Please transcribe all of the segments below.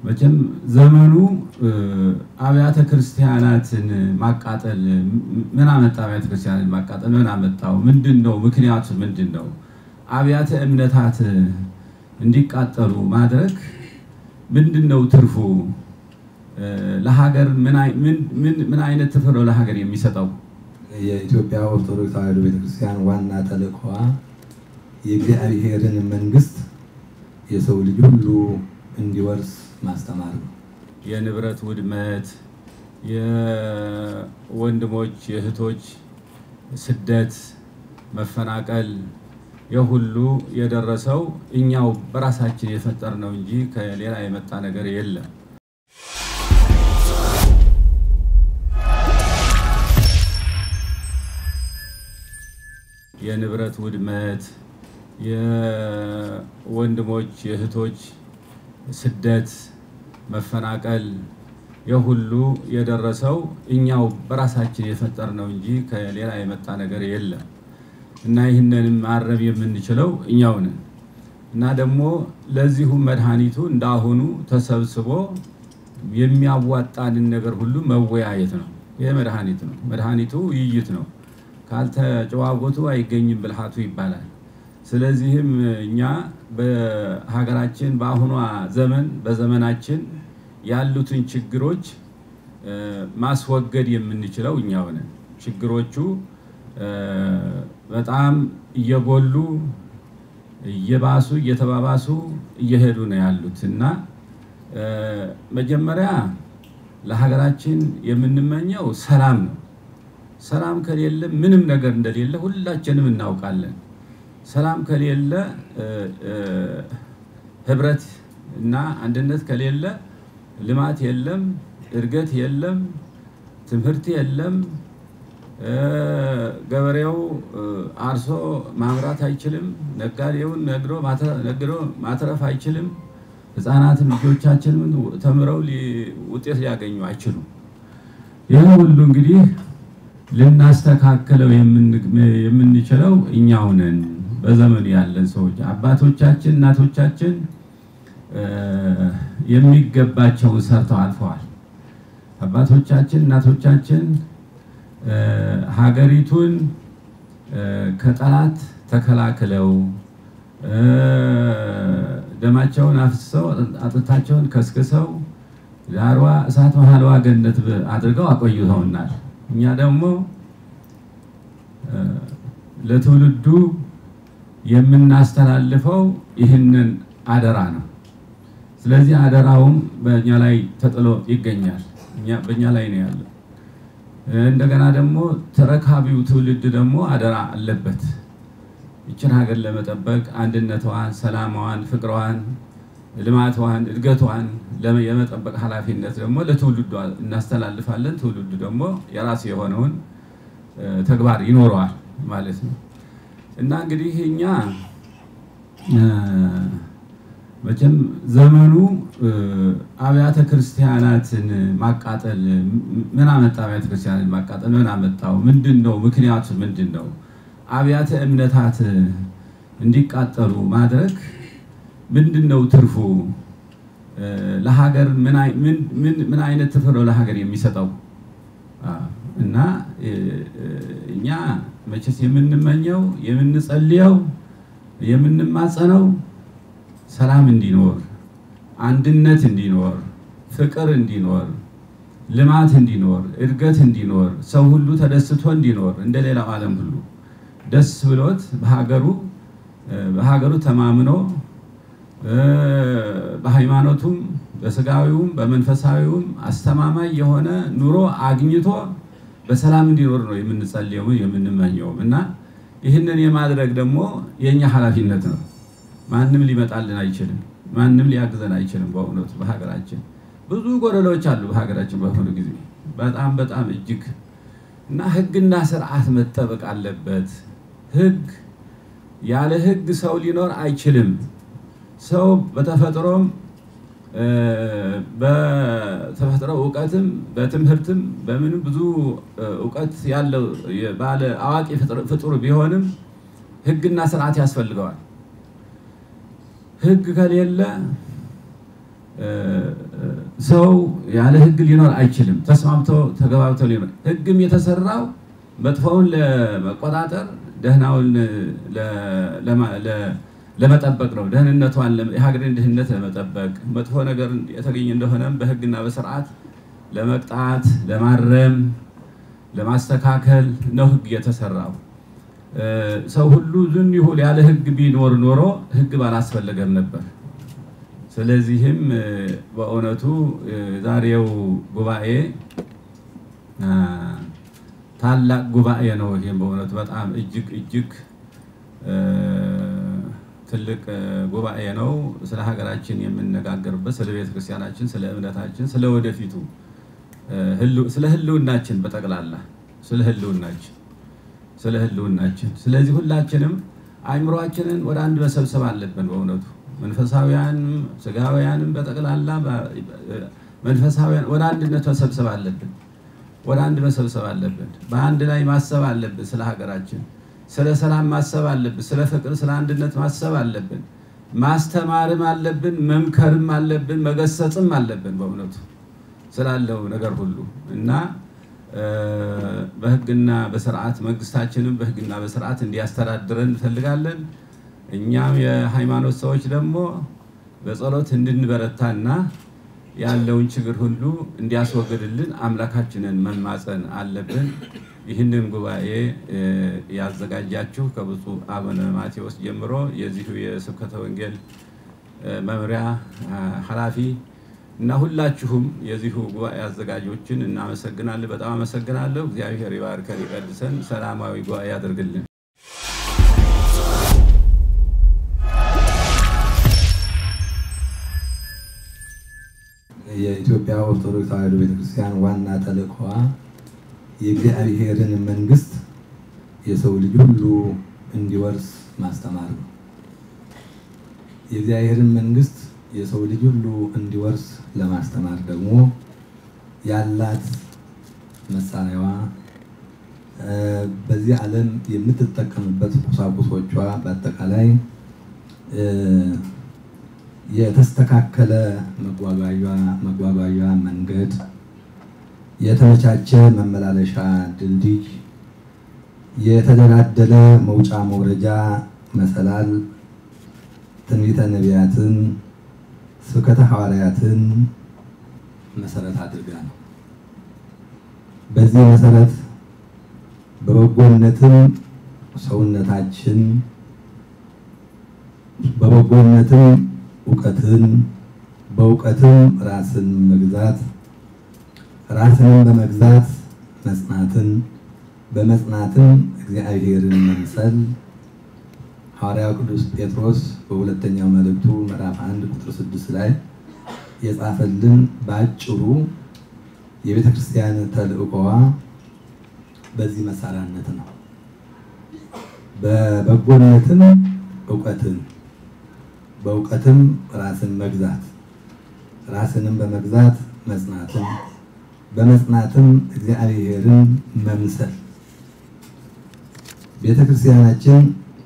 መቼም ዘመኑ አብያተ ክርስቲያናትን ማቃጠል ምን አመጣ? አብያተ ክርስቲያናትን ማቃጠል ምን አመጣው? ምንድን ነው ምክንያቱ? ምንድን ነው? አብያተ እምነታት እንዲቃጠሉ ማድረግ ምንድን ነው ትርፉ? ለሀገር ምን አይነት ትርፍ ነው ለሀገር የሚሰጠው? የኢትዮጵያ ኦርቶዶክስ ተዋሕዶ ቤተክርስቲያን ዋና ተልእኮዋ የእግዚአብሔርን መንግስት የሰው ልጅ ሁሉ እንዲወርስ ማስተማር ነው። የንብረት ውድመት፣ የወንድሞች የእህቶች ስደት፣ መፈናቀል የሁሉ የደረሰው እኛው በራሳችን የፈጠርነው እንጂ ከሌላ የመጣ ነገር የለም። የንብረት ውድመት፣ የወንድሞች የእህቶች ስደት፣ መፈናቀል የሁሉ የደረሰው እኛው በራሳችን የፈጠርነው እንጂ ከሌላ የመጣ ነገር የለም እና ይህንንም ማረም የምንችለው እኛው ነን እና ደግሞ ለዚሁም መድኃኒቱ እንዳሁኑ ተሰብስቦ የሚያዋጣንን ነገር ሁሉ መወያየት ነው። ይህ መድኃኒት ነው። መድኃኒቱ ውይይት ነው። ካልተጨዋወቱ አይገኝም ብልሃቱ ይባላል። ስለዚህም እኛ በሀገራችን በአሁኗ ዘመን በዘመናችን ያሉትን ችግሮች ማስወገድ የምንችለው እኛው ነን። ችግሮቹ በጣም እየጎሉ እየባሱ እየተባባሱ እየሄዱ ነው ያሉት እና መጀመሪያ ለሀገራችን የምንመኘው ሰላም ነው። ሰላም ከሌለ ምንም ነገር እንደሌለ ሁላችንም እናውቃለን። ሰላም ከሌለ ህብረት እና አንድነት ከሌለ ልማት የለም፣ እድገት የለም፣ ትምህርት የለም። ገበሬው አርሶ ማምራት አይችልም። ነጋዴውን ነግዶ ማትረፍ አይችልም። ህፃናትን ልጆቻችንም ተምረው ውጤት ሊያገኙ አይችሉም። ይህ ሁሉ እንግዲህ ልናስተካክለው የምንችለው እኛው ነን። በዘመኑ ያለን ሰዎች አባቶቻችን፣ እናቶቻችን የሚገባቸውን ሰርተው አልፈዋል። አባቶቻችን፣ እናቶቻችን ሀገሪቱን ከጠላት ተከላክለው ደማቸውን አፍስሰው አጥንታቸውን ከስክሰው ዳርዋ እሳት መሀልዋ ገነት አድርገው አቆይተውናል። እኛ ደግሞ ለትውልዱ የምናስተላልፈው ይህንን አደራ ነው። ስለዚህ አደራውም በእኛ ላይ ተጥሎ ይገኛል። በእኛ ላይ ነው ያለው። እንደገና ደግሞ ተረካቢው ትውልድ ደግሞ አደራ አለበት። ይችን ሀገር ለመጠበቅ አንድነቷን፣ ሰላማዋን፣ ፍቅሯን፣ ልማቷን፣ እድገቷን የመጠበቅ ኃላፊነት ደግሞ ለትውልዱ እናስተላልፋለን። ትውልዱ ደግሞ የራሱ የሆነውን ተግባር ይኖረዋል ማለት ነው እና እንግዲህ እኛ መቼም ዘመኑ አብያተ ክርስቲያናትን ማቃጠል ምን አመጣ? አብያተ ክርስቲያናትን ማቃጠል ምን አመጣው? ምንድን ነው ምክንያቱ? ምንድን ነው? አብያተ እምነታት እንዲቃጠሉ ማድረግ ምንድን ነው ትርፉ? ለሀገር ምን አይነት ትርፍ ነው ለሀገር የሚሰጠው? እና እኛ መቼስ የምንመኘው የምንጸልየው የምንማጸነው ሰላም እንዲኖር፣ አንድነት እንዲኖር፣ ፍቅር እንዲኖር፣ ልማት እንዲኖር፣ እድገት እንዲኖር፣ ሰው ሁሉ ተደስቶ እንዲኖር እንደ ሌላው ዓለም ሁሉ ደስ ብሎት በሀገሩ በሀገሩ ተማምኖ በሃይማኖቱም በስጋዊውም በመንፈሳዊውም አስተማማኝ የሆነ ኑሮ አግኝቶ በሰላም እንዲኖር ነው የምንጸልየው የምንመኘውም እና ይህንን የማድረግ ደግሞ የእኛ ኃላፊነት ነው። ማንም ሊመጣልን አይችልም። ማንም ሊያግዘን አይችልም። በእውነቱ በሀገራችን ብዙ ጎደሎች አሉ። በሀገራችን በአሁኑ ጊዜ በጣም በጣም እጅግ እና ሕግና ስርዓት መጠበቅ አለበት። ሕግ ያለ ሕግ ሰው ሊኖር አይችልም። ሰው በተፈጥሮም በተፈጥሮ እውቀትም በትምህርትም በምንም ብዙ እውቀት ያለው ባለ አዋቂ ፍጡር ቢሆንም ሕግና ስርዓት ያስፈልገዋል። ህግ ከሌለ ሰው ያለ ህግ ሊኖር አይችልም። ተስማምቶ ተገባብቶ ሊኖር ህግም የተሰራው መጥፎውን ለመቆጣጠር ደህናውን ለመጠበቅ ነው። ደህንነቷን የሀገርን ድህነት ለመጠበቅ መጥፎ ነገር የተገኘ እንደሆነም በህግና በስርዓት ለመቅጣት፣ ለማረም፣ ለማስተካከል ነው ህግ የተሰራው። ሰው ሁሉ ዝም ይሁን ያለ ህግ ቢኖር ኖሮ ህግ ባላስፈለገም ነበር። ስለዚህም በእውነቱ ዛሬው ጉባኤ ታላቅ ጉባኤ ነው። ይህም በእውነቱ በጣም እጅግ እጅግ ትልቅ ጉባኤ ነው። ስለ ሀገራችን የምንነጋገርበት፣ ስለ ቤተክርስቲያናችን፣ ስለ እምነታችን፣ ስለ ወደፊቱ፣ ስለ ህልውናችን በጠቅላላ ስለ ህልውናችን ስለ ህልውናችን። ስለዚህ ሁላችንም አእምሯችንን ወደ አንድ መሰብሰብ አለብን። በእውነቱ መንፈሳውያንም ስጋውያንም በጠቅላላ መንፈሳውያን ወደ አንድነት መሰብሰብ አለብን። ወደ አንድ መሰብሰብ አለብን። በአንድ ላይ ማሰብ አለብን። ስለ ሀገራችን፣ ስለ ሰላም ማሰብ አለብን። ስለ ፍቅር፣ ስለ አንድነት ማሰብ አለብን። ማስተማርም አለብን፣ መምከርም አለብን፣ መገሰጽም አለብን። በእውነቱ ስላለው ነገር ሁሉ እና በህግና በስርዓት መንግስታችንም በህግና በስርዓት እንዲያስተዳድረን እንፈልጋለን። እኛም የሃይማኖት ሰዎች ደግሞ በጸሎት እንድንበረታና ያለውን ችግር ሁሉ እንዲያስወግድልን አምላካችንን መማፀን አለብን። ይህንን ጉባኤ ያዘጋጃችሁ ከብፁዕ አቡነ ማቴዎስ ጀምሮ የዚሁ የስብከተ ወንጌል መምሪያ ኃላፊ እና ሁላችሁም የዚሁ ጉባኤ አዘጋጆችን እናመሰግናለን። በጣም አመሰግናለሁ። እግዚአብሔር ይባርከን ይቀድሰን፣ ሰላማዊ ጉባኤ ያደርግልን። የኢትዮጵያ ኦርቶዶክስ ተዋሕዶ ቤተክርስቲያን ዋና ተልእኮዋ የእግዚአብሔርን መንግስት የሰው ልጅ ሁሉ እንዲወርስ ማስተማር ነው። የእግዚአብሔርን መንግስት የሰው ልጅ ሁሉ እንዲወርስ ለማስተማር ደግሞ ያላት መሳሪያዋ በዚህ ዓለም የምትጠቀምበት ቁሳቁሶቿ በአጠቃላይ የተስተካከለ መጓጓዣ መንገድ፣ የተመቻቸ መመላለሻ ድልድይ፣ የተደላደለ መውጫ መውረጃ መሰላል፣ ትንቢተ ነቢያትን ስብከተ ሐዋርያትን መሰረት አድርጋ ነው። በዚህ መሰረት በበጎነትም ሰውነታችን በበጎነትም እውቀትን በእውቀትም ራስን መግዛት ራስንም በመግዛት መጽናትን በመጽናትም እግዚአብሔርን መምሰል ሐዋርያው ቅዱስ ጴጥሮስ በሁለተኛው መልእክቱ ምዕራፍ 1 ቁጥር 6 ላይ የጻፈልን በአጭሩ የቤተ ክርስቲያን ተልእኮዋ በዚህ መሳሪያነት ነው። በበጎነትም እውቀትን በእውቀትም ራስን መግዛት ራስንም በመግዛት መጽናትን በመጽናትም እግዚአብሔርን መምሰል ቤተ ክርስቲያናችን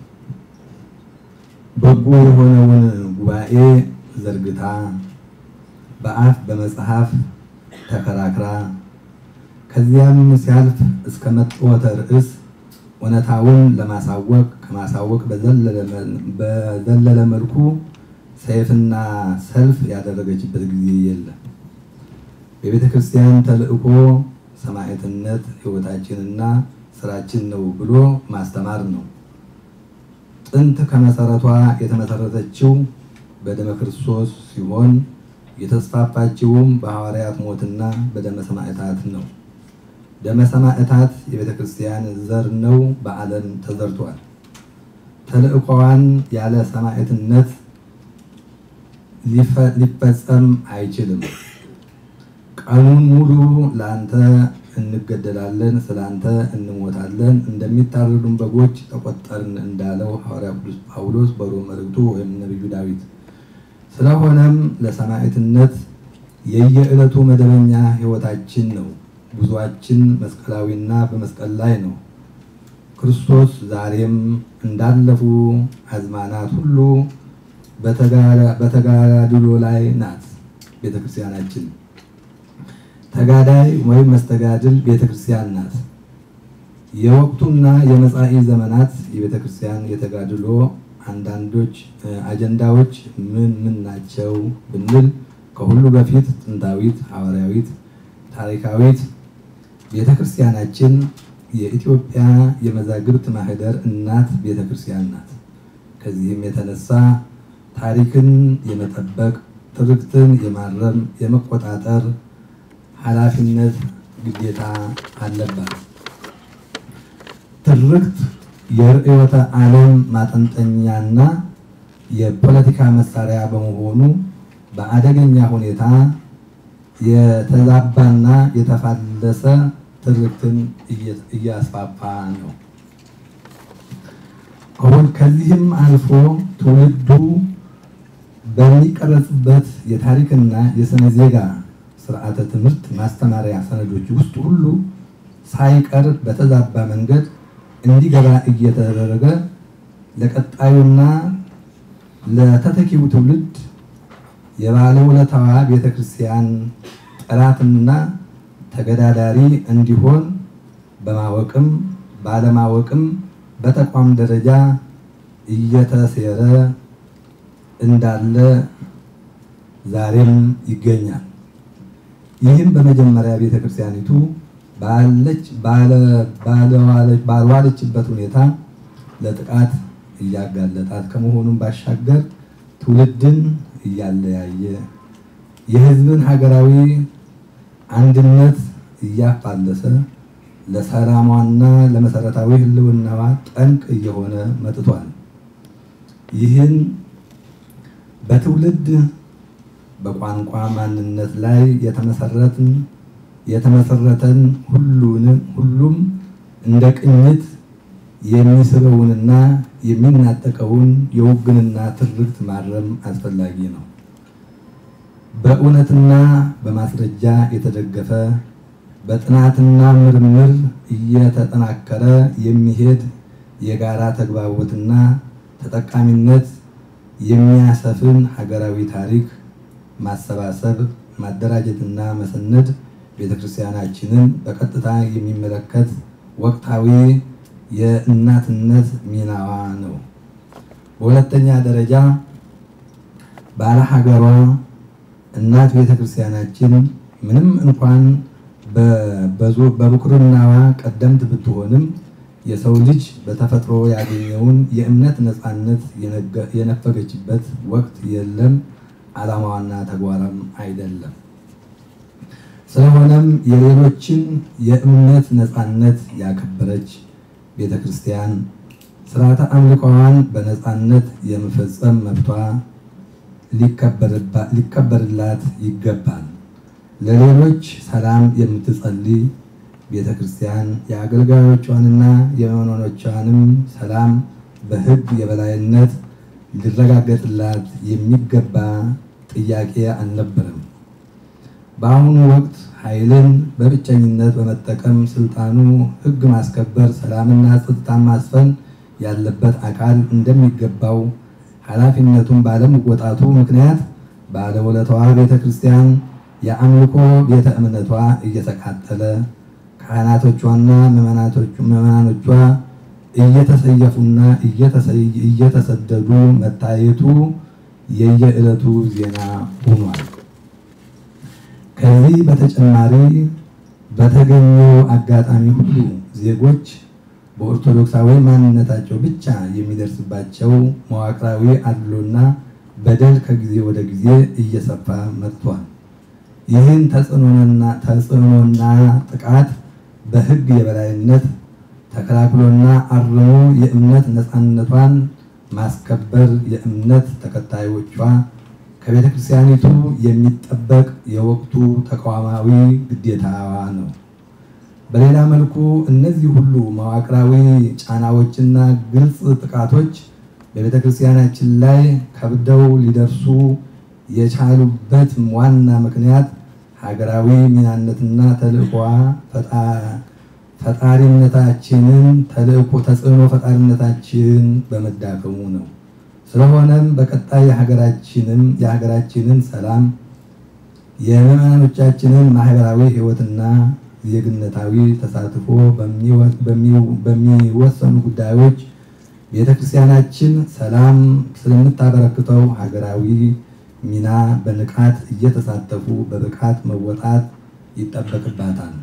በጎ የሆነውን ጉባኤ ዘርግታ በአፍ በመጽሐፍ ተከራክራ ከዚያም ሲያልፍ እስከ መጥወተ ርዕስ እውነታውን ለማሳወቅ ከማሳወቅ በዘለለ መልኩ ሰይፍና ሰልፍ ያደረገችበት ጊዜ የለም። የቤተ ክርስቲያን ተልእኮ ሰማዕትነት ሕይወታችንና ስራችን ነው ብሎ ማስተማር ነው። ጥንት ከመሰረቷ የተመሰረተችው በደመ ክርስቶስ ሲሆን የተስፋፋችውም በሐዋርያት ሞትና በደመ ሰማዕታት ነው። ደመ ሰማዕታት የቤተ ክርስቲያን ዘር ነው፣ በዓለም ተዘርቷል። ተልእኮዋን ያለ ሰማዕትነት ሊፈጸም አይችልም። ቀኑን ሙሉ ለአንተ እንገደላለን፣ ስለአንተ እንሞታለን፣ እንደሚታረዱን በጎች ተቆጠርን እንዳለው ሐዋርያ ቅዱስ ጳውሎስ በሮም መልእክቱ ወይም ነቢዩ ዳዊት። ስለሆነም ለሰማዕትነት የየዕለቱ መደበኛ ሕይወታችን ነው። ጉዟችን መስቀላዊና በመስቀል ላይ ነው። ክርስቶስ ዛሬም እንዳለፉ አዝማናት ሁሉ በተጋድሎ ላይ ናት ቤተክርስቲያናችን። ተጋዳይ ወይም መስተጋድል ቤተክርስቲያን ናት። የወቅቱና የመጻኢ ዘመናት የቤተክርስቲያን የተጋድሎ አንዳንዶች አጀንዳዎች ምን ምን ናቸው ብንል ከሁሉ በፊት ጥንታዊት፣ ሐዋርያዊት፣ ታሪካዊት ቤተክርስቲያናችን የኢትዮጵያ የመዛግብት ማህደር እናት ቤተክርስቲያን ናት። ከዚህም የተነሳ ታሪክን የመጠበቅ ትርክትን የማረም የመቆጣጠር ኃላፊነት ግዴታ አለባት። ትርክት የርዕዮተ ዓለም ማጠንጠኛና የፖለቲካ መሳሪያ በመሆኑ በአደገኛ ሁኔታ የተዛባና የተፋለሰ ትርክትን እያስፋፋ ነው። አሁን ከዚህም አልፎ ትውልዱ በሚቀረጽበት የታሪክና የስነ ዜጋ ስርዓተ ትምህርት ማስተማሪያ ሰነዶች ውስጥ ሁሉ ሳይቀር በተዛባ መንገድ እንዲገባ እየተደረገ ለቀጣዩና ለተተኪው ትውልድ የባለውለታዋ ቤተክርስቲያን ጠላትና ተገዳዳሪ እንዲሆን በማወቅም ባለማወቅም በተቋም ደረጃ እየተሴረ እንዳለ ዛሬም ይገኛል። ይህም በመጀመሪያ ቤተክርስቲያኒቱ ባልዋለችበት ሁኔታ ለጥቃት እያጋለጣት ከመሆኑም ባሻገር ትውልድን እያለያየ የሕዝብን ሀገራዊ አንድነት እያፋለሰ ለሰላሟና ለመሰረታዊ ሕልውናዋ ጠንቅ እየሆነ መጥቷል። ይህን በትውልድ በቋንቋ ማንነት ላይ የተመሰረትን የተመሰረተን ሁሉንም ሁሉም እንደ ቅኝት የሚስበውንና የሚናጠቀውን የውግንና ትርክት ማረም አስፈላጊ ነው። በእውነትና በማስረጃ የተደገፈ በጥናትና ምርምር እየተጠናከረ የሚሄድ የጋራ ተግባቦትና ተጠቃሚነት የሚያሰፍን ሀገራዊ ታሪክ ማሰባሰብ፣ ማደራጀትና መሰነድ ቤተክርስቲያናችንን በቀጥታ የሚመለከት ወቅታዊ የእናትነት ሚናዋ ነው። በሁለተኛ ደረጃ ባለ ሀገሯ እናት ቤተክርስቲያናችን ምንም እንኳን በብኩርናዋ ቀደምት ብትሆንም የሰው ልጅ በተፈጥሮ ያገኘውን የእምነት ነፃነት የነፈገችበት ወቅት የለም። ዓላማዋና ተግባራም አይደለም። ስለሆነም የሌሎችን የእምነት ነፃነት ያከበረች ቤተ ክርስቲያን ስርዓተ አምልኮዋን በነፃነት የመፈጸም መብቷ ሊከበርላት ይገባል። ለሌሎች ሰላም የምትጸልይ ቤተ ክርስቲያን የአገልጋዮቿንና የምዕመናኖቿንም ሰላም በሕግ የበላይነት ሊረጋገጥላት የሚገባ ጥያቄ አልነበረም። በአሁኑ ወቅት ኃይልን በብቸኝነት በመጠቀም ስልጣኑ ሕግ ማስከበር፣ ሰላምና ጸጥታን ማስፈን ያለበት አካል እንደሚገባው ኃላፊነቱን ባለመወጣቱ ምክንያት ባለውለታዋ ቤተ ክርስቲያን የአምልኮ ቤተ እምነቷ እየተቃጠለ ካህናቶቿና ምዕመናኖቿ እየተሰየፉና እየተሰደዱ መታየቱ የየዕለቱ ዜና ሆኗል። ከዚህ በተጨማሪ በተገኘው አጋጣሚ ሁሉ ዜጎች በኦርቶዶክሳዊ ማንነታቸው ብቻ የሚደርስባቸው መዋቅራዊ አድሎና በደል ከጊዜ ወደ ጊዜ እየሰፋ መጥቷል። ይህን ተጽዕኖና ጥቃት በሕግ የበላይነት ተከላክሎና አርሞ የእምነት ነፃነቷን ማስከበር የእምነት ተከታዮቿ ከቤተ ክርስቲያኒቱ የሚጠበቅ የወቅቱ ተቋማዊ ግዴታዋ ነው። በሌላ መልኩ እነዚህ ሁሉ መዋቅራዊ ጫናዎችና ግልጽ ጥቃቶች በቤተ ክርስቲያናችን ላይ ከብደው ሊደርሱ የቻሉበት ዋና ምክንያት ሀገራዊ ሚናነትና ተልእኮዋ ፈጣሪነታችንን ተልእኮ ተጽዕኖ ፈጣሪነታችን በመዳከሙ ነው። ስለሆነም በቀጣይ የሀገራችንን የሀገራችንን ሰላም የምዕመናኖቻችንን ማህበራዊ ሕይወትና ዜግነታዊ ተሳትፎ በሚወሰኑ ጉዳዮች ቤተክርስቲያናችን ሰላም ስለምታበረክተው ሀገራዊ ሚና በንቃት እየተሳተፉ በብቃት መወጣት ይጠበቅባታል።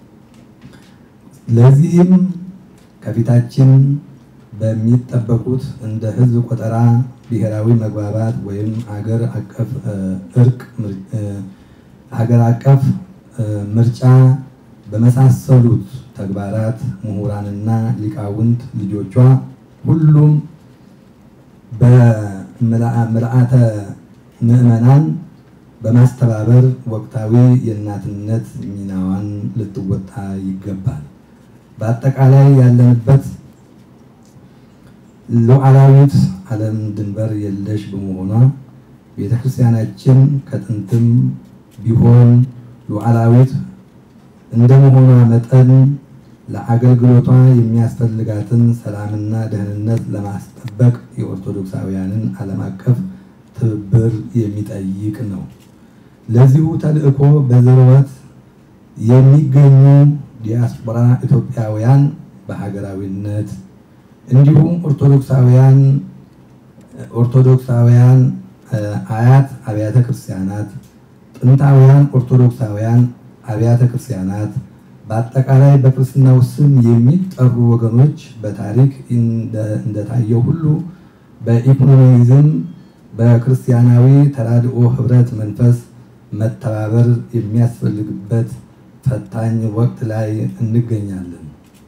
ለዚህም ከፊታችን በሚጠበቁት እንደ ሕዝብ ቆጠራ፣ ብሔራዊ መግባባት ወይም ሀገር አቀፍ እርቅ፣ ሀገር አቀፍ ምርጫ በመሳሰሉት ተግባራት ምሁራንና ሊቃውንት ልጆቿ ሁሉም በምልአተ ምዕመናን በማስተባበር ወቅታዊ የእናትነት ሚናዋን ልትወጣ ይገባል። በአጠቃላይ ያለንበት ሉዓላዊት ዓለም ድንበር የለሽ በመሆኗ ቤተክርስቲያናችን ከጥንትም ቢሆን ሉዓላዊት እንደመሆኗ መጠን ለአገልግሎቷ የሚያስፈልጋትን ሰላምና ደህንነት ለማስጠበቅ የኦርቶዶክሳውያንን ዓለም አቀፍ ትብብር የሚጠይቅ ነው። ለዚሁ ተልዕኮ በዝርወት የሚገኙ ዲያስፖራ ኢትዮጵያውያን በሀገራዊነት እንዲሁም ኦርቶዶክሳውያን ኦርቶዶክሳውያን አያት አብያተ ክርስቲያናት፣ ጥንታውያን ኦርቶዶክሳውያን አብያተ ክርስቲያናት በአጠቃላይ በክርስትናው ስም የሚጠሩ ወገኖች በታሪክ እንደታየው ሁሉ በኢኮኖሚዝም በክርስቲያናዊ ተራድኦ ህብረት መንፈስ መተባበር የሚያስፈልግበት ፈታኝ ወቅት ላይ እንገኛለን።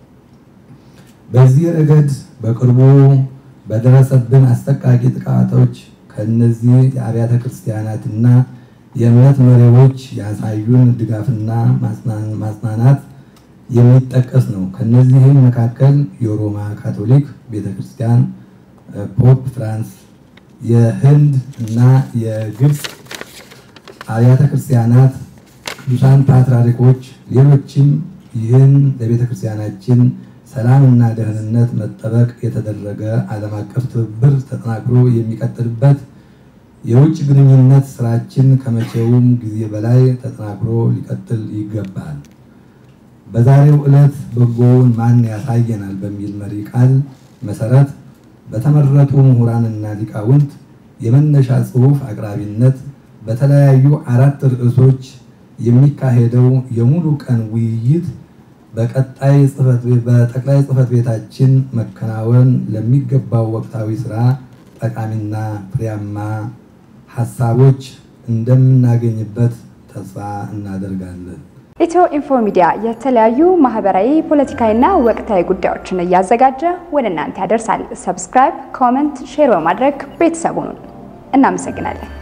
በዚህ ረገድ በቅርቡ በደረሰብን አሰቃቂ ጥቃቶች ከእነዚህ የአብያተ ክርስቲያናትና የእምነት መሪዎች ያሳዩን ድጋፍና ማጽናናት የሚጠቀስ ነው። ከነዚህም መካከል የሮማ ካቶሊክ ቤተክርስቲያን፣ ፖፕ ፍራንስ፣ የህንድ እና የግብፅ አብያተ ክርስቲያናት ቅዱሳን ፓትርያርኮች፣ ሌሎችም ይህን ለቤተክርስቲያናችን ሰላምና ደህንነት መጠበቅ የተደረገ ዓለም አቀፍ ትብብር ተጠናክሮ የሚቀጥልበት የውጭ ግንኙነት ስራችን ከመቼውም ጊዜ በላይ ተጠናክሮ ሊቀጥል ይገባል። በዛሬው ዕለት በጎውን ማን ያሳየናል በሚል መሪ ቃል መሰረት በተመረጡ ምሁራንና ሊቃውንት የመነሻ ጽሑፍ አቅራቢነት በተለያዩ አራት ርዕሶች የሚካሄደው የሙሉ ቀን ውይይት በቀጣይ በጠቅላይ ጽሕፈት ቤታችን መከናወን ለሚገባው ወቅታዊ ስራ ጠቃሚና ፍሬያማ ሀሳቦች እንደምናገኝበት ተስፋ እናደርጋለን። ኢትዮ ኢንፎ ሚዲያ የተለያዩ ማህበራዊ፣ ፖለቲካዊና ወቅታዊ ጉዳዮችን እያዘጋጀ ወደ እናንተ ያደርሳል። ሰብስክራይብ፣ ኮመንት፣ ሼር በማድረግ ቤተሰቡን እናመሰግናለን።